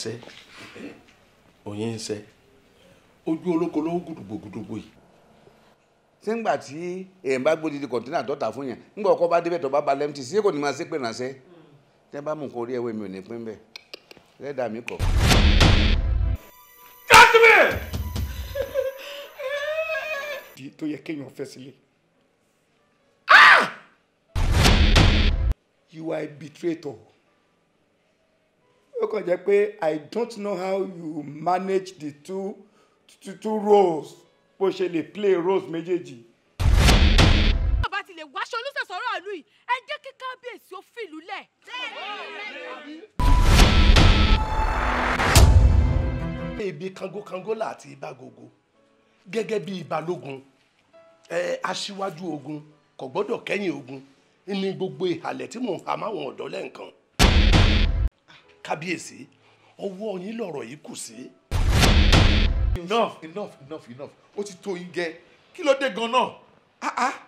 sẹ́ oyin ń sẹ́ ojú olóko ló ń gùdùgbògùdùgbò yìí. ṣé ńgbà tí èèyàn bá gbódìdí kọ̀ǹtínà tó tà fún yẹn ńgbà ọkọ bá débẹ̀ tó bá ba lẹ́mtì sí kò ní máa ṣépè ránṣẹ́ tẹ́ bá mú nǹkan orí ẹ̀wẹ̀ mi ò ní pín bẹ́ẹ̀ lẹ́dàá mi kọ̀. di tó yẹ kéèyàn fẹ́ sílé. you are a betrayer. ó kàn jẹ́ pé i don't know how you manage the two two, two roles bó ṣe lè play roles méjèèjì. bàbá ti lè wáṣọ olùsẹ̀sọ̀rọ̀ ìlú yìí ẹ jẹ́ kí kábíyèsí ó fìlú lẹ̀. ibi kangokango láti ìbágogo gẹ́gẹ́ bí balógun ẹ aṣíwájú ogun kò gbọ́dọ̀ kẹ́yìn ogun ní gbogbo ìhàlẹ̀ tí mò ń ha máwọn ọ̀dọ́ lẹ́ǹkan kábíyèsí ọwọ́ yín lọ̀rọ̀ yìí kù sí. enough enough enough enough ó ti tó yín gẹ́ kí ló dé gan-an.